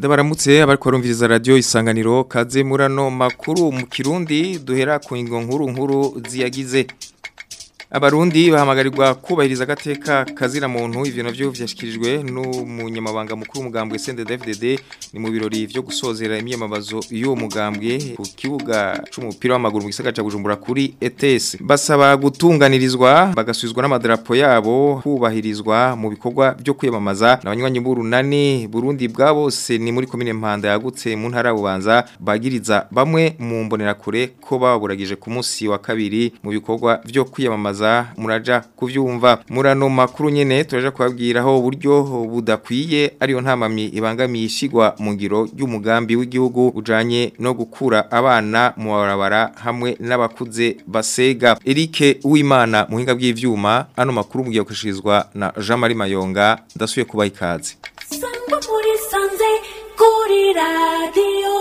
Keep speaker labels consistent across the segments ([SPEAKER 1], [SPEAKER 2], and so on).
[SPEAKER 1] Ndabaramutse abariko barumviriza radio isanganiro kaze murano makuru mu Kirundi duhera ku ingo nkuru nkuru ziyagize Abarundi bahamagarirwa kubahiriza agateka kazira muntu ivyo navyo vyashikirijwe n'umunyamabanga mukuru w'umugambwe CNDD-FDD ni mu birori vyo gusozera imyamamazo y'uwo mugambwe ku kibuga c'umupira w'amaguru mu gisagara ca Bujumbura kuri ETS basaba gutunganirizwa bagasubizwa n'amadarapo yabo kubahirizwa mu bikorwa byo kwiyamamaza n'abanywanyi b'urunani Burundi bwa bose ni muri komine Mpanda yagutse mu ntara bubanza bagiriza bamwe mu mbonerakure ko baburagije ku munsi wa kabiri mu bikorwa byo kwiyamamaza muraja kuvyumva murano makuru nyene turaja kubabwiraho uburyo budakwiye ariyo ntamamye ibangamiye ishigwa mu ngiro y'umugambi w'igihugu ujanye no gukura abana mu barabara hamwe n'abakuze basega Eric Uwimana muhinga bw'ivyuma ano makuru mugiye kushirizwa na Jean Marie Mayonga ndasuye kubaha ikaze
[SPEAKER 2] Sangwa muri sanze kuri radio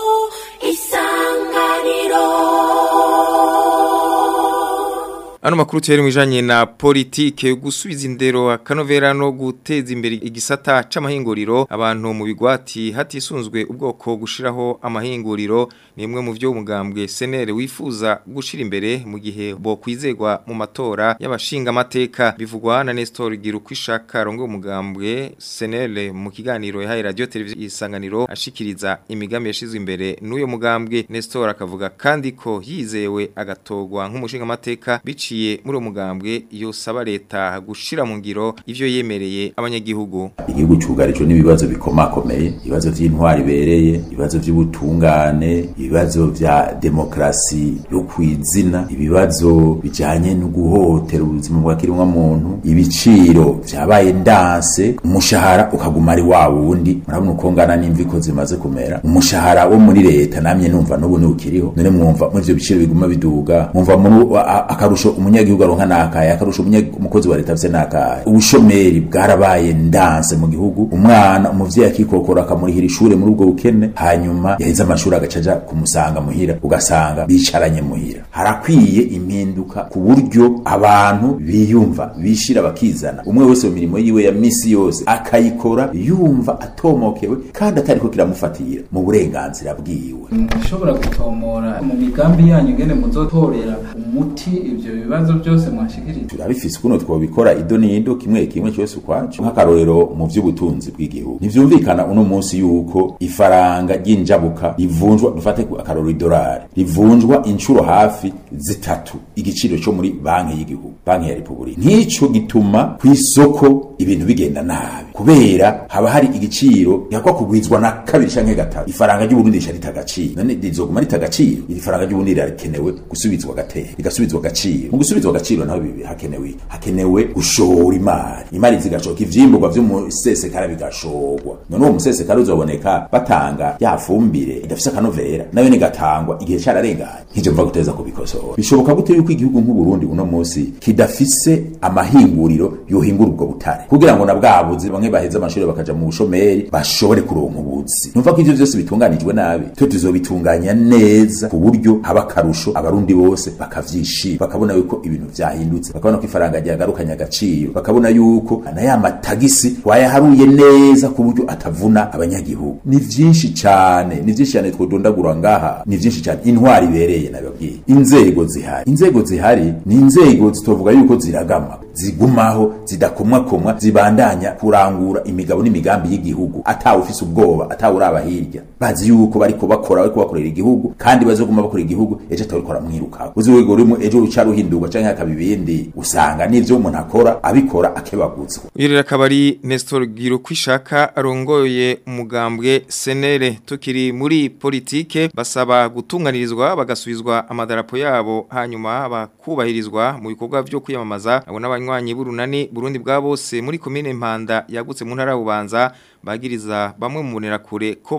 [SPEAKER 2] isanganiro
[SPEAKER 1] Ano makuru tiyari mwijanye na politike gusubiza indero akanovera no guteza imbere igisata c'amahinguriro abantu mu bigwati hatisunzwe ubwoko gushiraho amahinguriro ni imwe mu vyo umugambwe senere wifuza gushira imbere mu gihe bo kwizegwa mu matora y'abashinga amateka bivugwa na Nestor Girukwishaka rongo umugambwe senere mu kiganiro yahaye radio televiziyo isanganiro ashikiriza imigambi yashizwe imbere n'uyo mugambwe Nestor akavuga kandi ko yizewe agatogwa nk'umushinga amateka bici biciye muri umugambwe iyo saba leta gushira mu ngiro ivyo yemereye abanyagihugu
[SPEAKER 3] igihugu cyugarijwe n'ibibazo bikomakomeye ibibazo vy'intwari bereye ibibazo vy'ubutungane ibibazo vya demokrasi yo kwizina ibibazo bijanye no guhotera ubuzima bwa kiremwa muntu ibiciro vyabaye ndanse umushahara ukaguma ari wa wundi murabona uko ngana n'imvi ko zimaze kumera umushahara wo muri leta namye numva n'ubu ni ukiriho none mwumva muri ivyo biciro biguma biduga mwumva muri akarusho umunyagihugu aronka nakaye akarusha umukozi wa leta afise nakaye ubushomeri bwarabaye ndanse mu gihugu umwana umuvyeyi akikokora akamurihira ishure muri ubwo bukene hanyuma yaheze amashuri agacaja kumusanga muhira ugasanga bicaranye muhira harakwiye impinduka ku buryo abantu biyumva bishira bakizana umwe wese mu mirimo yiwe ya misi yose akayikora yumva atomokewe kandi atariko kiramufatira mu burenganzira bwiwe
[SPEAKER 4] mushobora gutomora mu migambi yanyu ngene muzotorera umuti ivyo bibazo byose mwashikirije
[SPEAKER 3] turabifise kuno twobikora ido nido kimwe kimwe cyose ukwacu nk'akarorero mu vy'ubutunzi bw'igihugu ntivyumvikana uno munsi yuko ifaranga ry'injabuka rivunjwa dufate akarorero idolari rivunjwa inshuro hafi zitatu igiciro cyo muri banki y'igihugu banki ya repubulika nk'ico gituma ku isoko ibintu bigenda nabi kubera haba hari igiciro gihakwa kugwizwa na kabiri canke gatatu ifaranga ry'uburundi rica rita agaciro none rizoguma rita agaciro iri faranga ry'uburundi rirakenewe gusubizwa gatera rigasubizwa agaciro mu gusubizwa agaciro naho bibi hakenewe hakenewe gushora imari imari zigashoka ivyimburwa vyo mu sesekara bigashorwa none uwo musesekara uzoboneka batanga ya fumbire idafise akanovera nayo nigatangwa igihe cararenganye nk'ivyo mva guteza kubikosora bishoboka gute yuko igihugu nk'uburundi uno munsi kidafise amahinguriro yohingura ubwo butare kugira ngo na bwabuzi bamwe baheze amashuri bakaja mu bushomeri bashobore kuronka ubuzi numva ko ivyo vyose bitunganijwe nabi twe tuzobitunganya neza ku buryo haba akarusho abarundi bose bakavyishima bakabona yuko ibintu vyahindutse bakabona ko ifaranga ryagarukanye agaciro bakabona yuko na ya matagisi wayaharuye neza ku buryo atavuna abanyagihugu ni vyinshi cane ni vyinshi cane twodondagura ngaha ni vyinshi cane intwari ibereye nababwiye inzego zihari inzego zihari ni inzego zitovuga yuko ziragama zigumaho zidakomwakomwa zibandanya kurangura imigabo n'imigambi y'igihugu atawe ufise ubwoba atawe uraba hirya bazi yuko bariko bakora bariko bakorera igihugu kandi bazoguma bakorera igihugu ejo atabikora mwirukako uzi wego urimo ejo ruca ruhindurwa canke hakaba ibindi usanga n'ivyo umuntu akora abikora akebaguzwa
[SPEAKER 1] uyu rero akaba ari Nestor Girukwishaka arongoye umugambwe senere tukiri muri politike basaba gutunganirizwa bagasubizwa amadarapo yabo hanyuma bakubahirizwa mu bikorwa vyo kwiyamamaza abo n'abanywanyi b'urunani Burundi bwa bose muri komine Mpanda yagutse mu ntara bubanza bagiriza bamwe mu kure ko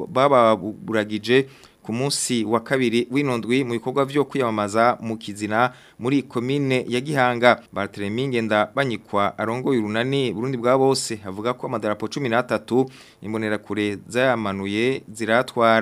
[SPEAKER 1] bababuragije ku munsi wa kabiri w'inondwi mu bikorwa vyo kwiyamamaza mu kizina muri komine ya Gihanga Barthelemy Ngenda banyikwa arongoye urunani Burundi bwa bose avuga ko amadarapo 13 imbonera kure zayamanuye ziratwara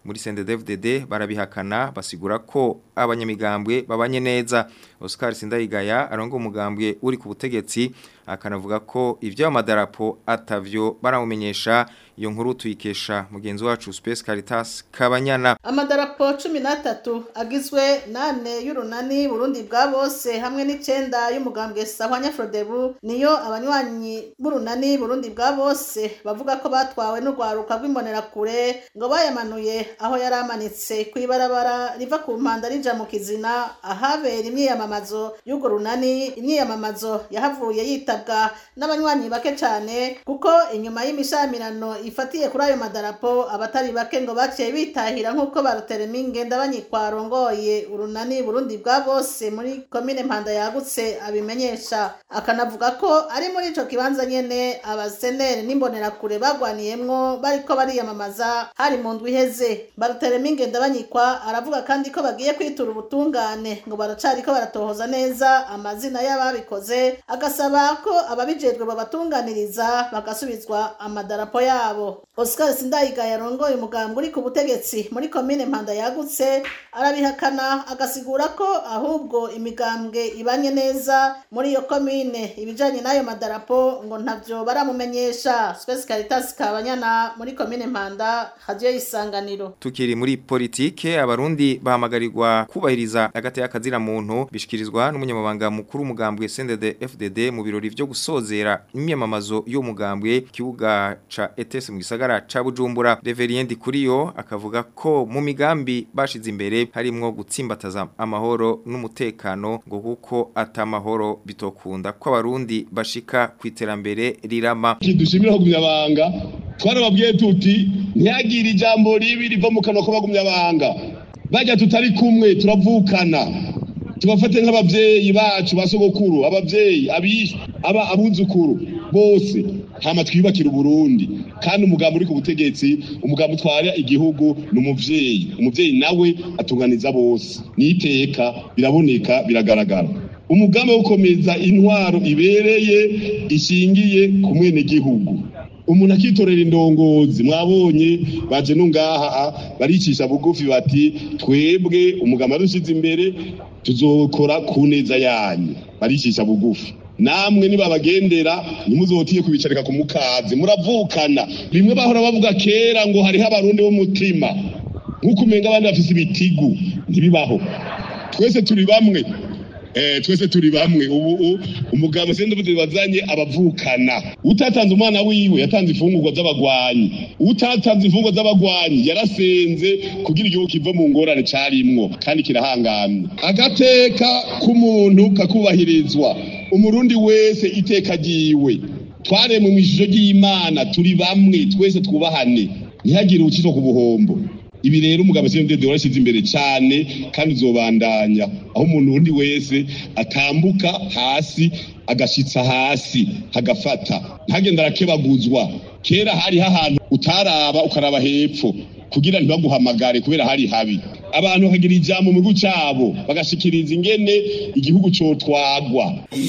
[SPEAKER 1] muri CNDD-FDD barabihakana basigura ko abanyamigambwe babanye neza Oscar Sindayigaya arongo umugambwe uri ku butegetsi akanavuga ko ivyo amadarapo atavyo baramumenyesha iyo nkuru tuyikesha mugenzi wacu Space Caritas Kabanyana
[SPEAKER 5] amadarapo 13 agizwe nane y'urunani Burundi bwa bose hamwe n'icenda y'umugambwe Sahwanya Frodebu niyo abanywanyi b'urunani Burundi bwa bose bavuga ko batwawe n'urwaruka rw'imbonera kure ngo bayamanuye aho yaramanitse kwibarabara riva ku mpanda rija mu kizina ahabera imyiyamamazo y'urwo runani imyiyamamazo yahavuye yitabwa n'abanywanyi bake cyane kuko inyuma y'imishamirano ifatiye kuri ayo madarapo abatari bake ngo baciye bitahira nk'uko barutereminge ndabanyikwa rongoye urunani Burundi bwa bose muri komine mpanda yagutse abimenyesha akanavuga ko ari muri ico kibanza nyene abaseneri n'imbonerakure bagwaniyemwo bariko bariyamamaza hari mu ndwi iheze barutereminge ndabanyikwa aravuga kandi ko bagiye kwitura ubutungane ngo baracariko baratohoza neza amazina y'ababikoze agasaba ko ababijejwe babatunganiriza bagasubizwa amadarapo yabo Oscar Sindayiga yarongoye umugambwe uri ku butegetsi muri komine Mpanda yagutse arabihakana agasigura ko ahubwo imigambwe ibanye neza muri iyo komine ibijanye n'ayo madarapo ngo ntavyo baramumenyesha Space Caritas Kabanyana muri komine Mpanda radio isanganiro
[SPEAKER 1] Tukiri muri politike abarundi bahamagarirwa kubahiriza hagati y'akazira muntu bishikirizwa n'umunyamabanga mukuru umugambwe CNDD FDD mu birori vyo gusozera imyamamazo yo mugambwe kibuga ca ETS mu gisagara ca Bujumbura Reverend Kuriyo akavuga ko mu migambi bashize imbere harimwo gutsimbataza amahoro n'umutekano ngo kuko atamahoro bitokunda ko abarundi bashika kwiterambere rirama
[SPEAKER 6] kidushimira kugumya banga twarababwiye tuti ntihagire ijambo ribi riva mu kanwa k'abagumya banga bajya tutari kumwe turavukana tubafate nk'abavyeyi bacu basogokuru abavyeyi abisha aba abuzukuru bose hama twiyubakira uburundi kandi umugambo uri ku butegetsi umugambo utwara igihugu ni umuvyeyi umuvyeyi nawe atunganiza bose niteka biraboneka biragaragara umugambi wo gukomeza intwaro ibereye ishingiye ku mwenegihugu umuntu akitorera indongozi mwabonye baje no ngaha baricisha bugufi bati twebwe umugambi dushize imbere tuzokora ku neza yanyu baricisha bugufi namwe nibabagendera ntimuzotiye kubicarika ku mukazi muravukana bimwe bahora bavuga kera ngo hariho abarundi b'umutima nk'uko umenga abandi bafise ibitigu ntibibaho twese turi bamwe Eh, twese turi bamwe ubu umugabo sende bude bazanye abavukana utatanze umwana wiwe yatanze ifungurwa z'abagwanyi utatanze ifungurwa z'abagwanyi yarasenze kugira igihugu kiva mu ngorane carimwo kandi kirahangamye agateka k'umuntu kakubahirizwa umurundi wese iteka ryiwe twaremwe mu ishusho ry'imana turi bamwe twese twubahane ntihagire ucizwa ku buhombo ibi rero umugabo CNDD warashize imbere cyane kandi uzobandanya aho umuntu undi wese atambuka hasi agashitsa hasi hagafata ntagenda arakebaguzwa kera hari ahantu utaraba ukaraba hepfo kugira ntibaguhamagare kubera hari habi abantu bakagira ijambo mu gihugu cyabo bagashikiriza ingene igihugu cotwagwa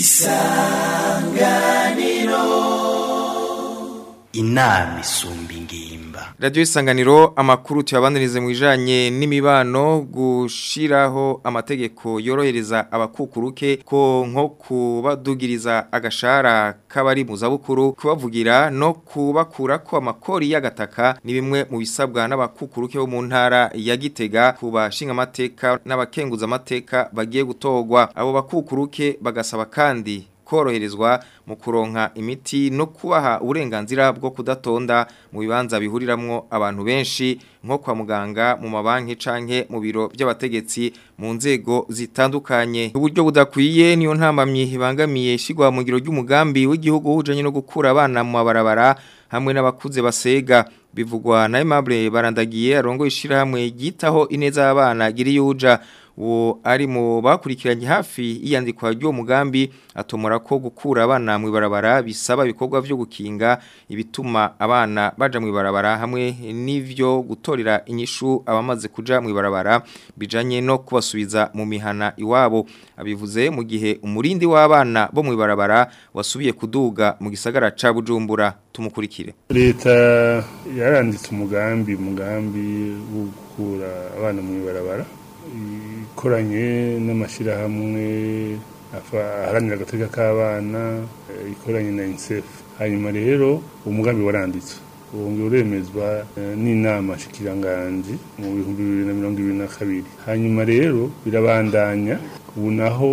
[SPEAKER 7] isanganiro inama isumba ingimba
[SPEAKER 1] Radio isanganiro amakuru tuyabanirize mu bijanye n'imibano gushiraho amategeko yorohereza abakukuruke ko nko kubadugiriza agashara kabari mu zabukuru kubavugira no kubakura ko amakori y'agataka ni bimwe mu bisabwa n'abakukuruke bo mu ntara ya Gitega kubashinga amateka n'abakenguza amateka bagiye gutogwa abo bakukuruke bagasaba kandi koroherezwa mu kuronka imiti no kubaha uburenganzira bwo kudatonda mu bibanza bihuriramwo abantu benshi nko kwa muganga mu mabanki canke mu biro by'abategetsi mu nzego zitandukanye uburyo budakwiye niyo ntambamye ibangamiye shigwa mu giro ry'umugambi w'igihugu ujanye no gukura abana mu mabarabara hamwe n'abakuze basega bivugwa na Aimable barandagiye arongo ishirahamwe gitaho ineza y'abana giri yuja uwo ari mu bakurikiranye hafi iyandikwa ry'uwo mugambi atomora ko gukura abana mu ibarabara bisaba ibikorwa byo gukinga ibituma abana baja mu ibarabara hamwe n'ivyo gutorera inyishu abamaze kuja mu ibarabara bijanye no kubasubiza mu mihana iwabo abivuze mu gihe umurindi w'abana bo mu ibarabara wasubiye kuduga mu gisagara ca Bujumbura tumukurikire
[SPEAKER 8] leta yaranditse umugambi umugambi wo gukura abana mu ibarabara ikoranye n'amashyirahamwe aharanira agateka k'abana ikoranye na unicef hanyuma rero umugambi waranditswe ubu uremezwa n'inama shikiranganji mu bihumbi bibiri na mirongo ibiri na kabiri hanyuma rero birabandanya ubu naho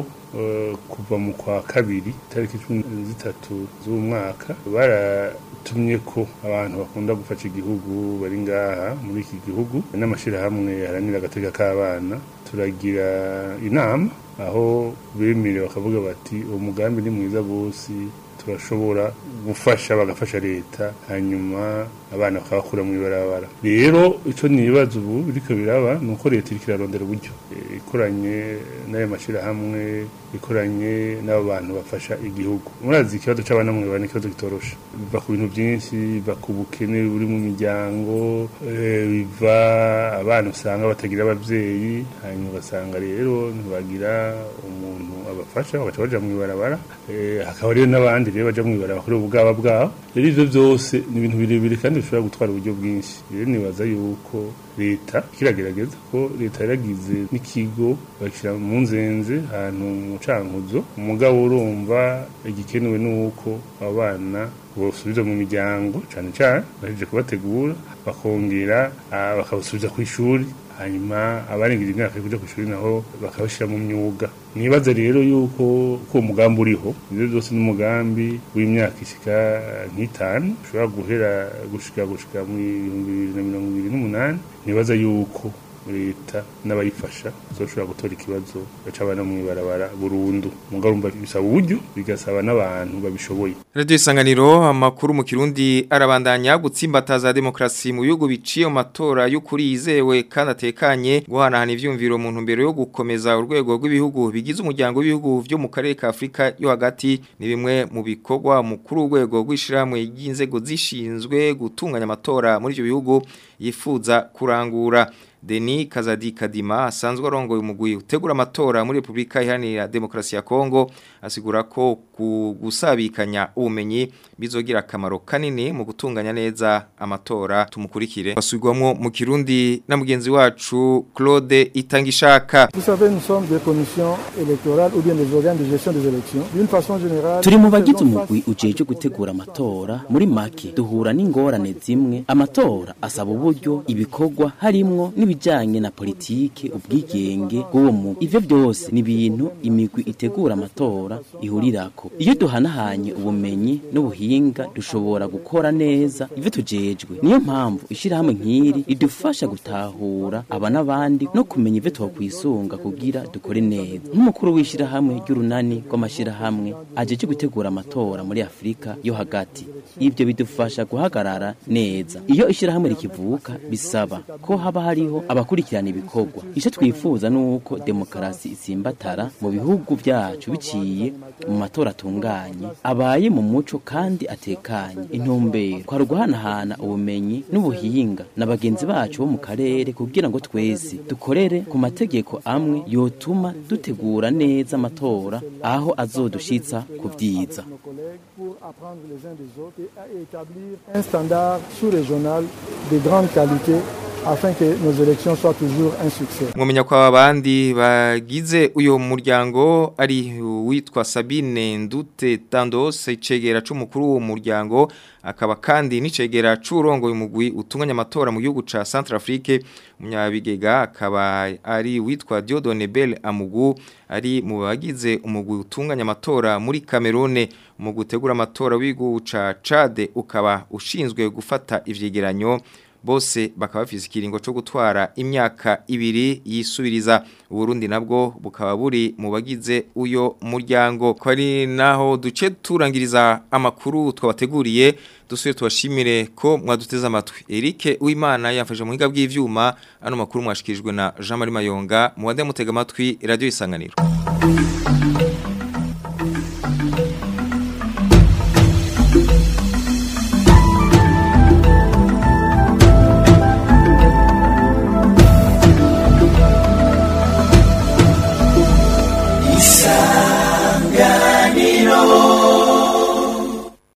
[SPEAKER 8] kuva mu kwa kabiri tariki cumi zitatu z'umwaka baratumye ko abantu bakunda gufasha igihugu bari ngaha muri iki gihugu n'amashyirahamwe haranira agateka k'abana turagira inama aho bemerewe bakavuga bati uwo mugambi ni mwiza rwose turashobora gufasha bagafasha leta hanyuma abana bakabakura mu ibarabara rero icyo ni ibibazo ubu biriko biraba ni uko leta iriko irarondera uburyo ikoranye n'ayo mashyirahamwe ikoranye n'abo bantu bafasha igihugu murazi ikibazo c'abana mu ibarabara ni ikibazo kitoroshe biva ku bintu byinshi biva ku bukene buri mu miryango biva abana usanga batagira abavyeyi hanyuma ugasanga rero ntibagira umuntu abafasha bagaca baja mu ibarabara hakaba rero n'abandi rero baja mu ibarabara kuri ubugaba bwabo rero ivyo byose ni ibintu birebire kandi bishobora gutwara uburyo bwinshi rero nibaza yuko leta kiragerageza ko leta yaragize n'ikigo bakira mu nzenze ahantu mu cankuzo umugabo urumva igikenewe nuko abana bosubiza mu miryango cane cane bahejeje kubategura bakongera bakabasubiza ku ishuri hanyuma abarengeje imyaka yo kuja ku ishuri naho bakabashira mu myuga nibaza rero yuko ko umugambi uriho ivyo byose n'umugambi w'imyaka ishika nk'itanu ushobora guhera gushika gushika mu bihumbi bibiri na mirongo ibiri n'umunani nibaza yuko leta n'abayifasha zoshobora gutora ikibazo c'abana mu ibarabara burundu mugabo urumva bisaba uburyo bigasaba n'abantu babishoboye
[SPEAKER 1] Radio Isanganiro amakuru mu Kirundi arabandanya gutsimbataza demokrasi mu bihugu biciye mu matora y'ukuri yizewe kandi atekanye guhanahana ivyumviro mu ntumbero yo gukomeza urwego rw'ibihugu bigize umuryango w'ibihugu vyo mu karere ka Afrika yo hagati ni bimwe mu bikorwa mukuru urwego rw'ishiramwe y'inzego zishinzwe gutunganya amatora muri ivyo bihugu yifuza kurangura Deni Kazadi Kadima asanzwe arongoye umugwi utegura amatora muri Republika Iharanira Demokarasi ya Kongo asigura ko gusabikanya ubumenyi bizogira akamaro kanini mu gutunganya neza amatora tumukurikire basubirwamo mu Kirundi na mugenzi wacu Claude Itangishaka
[SPEAKER 9] Vous savez nous sommes des commissions électorales ou bien des organes de gestion des élections d'une façon générale
[SPEAKER 10] turi mu bagize umugwi ujeje gutegura amatora muri make duhura n'ingorane zimwe amatora asaba uburyo ibikorwa harimwo n'ibijanye na politike ubwigenge bw'uwo mugwi ivyo byose ni ibintu imigwi itegura amatora ihurirako iyo duhanahanye ubumenyi n'ubuhinga dushobora gukora neza ivyo tujejwe niyo mpamvu ishirahamwe nk'iri ridufasha gutahura aba n'abandi no kumenya ivyo twokwisunga kugira dukore neza nk'umukuru w'ishirahamwe ry'urunani rw'amashirahamwe ajeje gutegura amatora muri afurika yo hagati ivyo bidufasha guhagarara neza iyo ishirahamwe rikivuka bisaba ko haba hariho abakurikirana ibikorwa ico twifuza nuko demokarasi isimbatara mu bihugu vyacu biciye mu matora atunganye abaye mu muco kandi atekanye intumbero kwari uguhanahana ubumenyi n'ubuhinga na bagenzi bacu bo mu karere kugira ngo twese dukorere ku mategeko amwe yotuma dutegura neza amatora aho azodushitsa ku vyiza
[SPEAKER 9] pour apprendre les uns des autres et établir un standard sous-régional de grande qualité afin que nos élections soient toujours un succès.
[SPEAKER 1] Mwamenya kwa abandi bagize uyo muryango ari witwa Sabine Ndute Tandos icegera c'umukuru wo muryango akaba kandi n'icegera c'urongo umugwi utunganya amatora mu gihugu ca Centrafrique umunyabigega akaba ari witwa Diodone Bell Amugu ari mu bagize umugwi utunganya amatora muri Cameroon mu gutegura amatora w'igihugu ca Chad ukaba ushinzwe gufata ivyegeranyo bose bakaba bafise ikiringo cyo gutwara imyaka ibiri yisubiriza Burundi nabwo bukaba buri mu bagize uyo muryango ko ari naho duce turangiriza amakuru twabateguriye dusuye tubashimire ko mwaduteze amatwi Eric Uwimana yafashe mu higa bw'ivyuma ano makuru mwashikirijwe na Jean Marie Mayonga muwade mutega amatwi radio isanganiro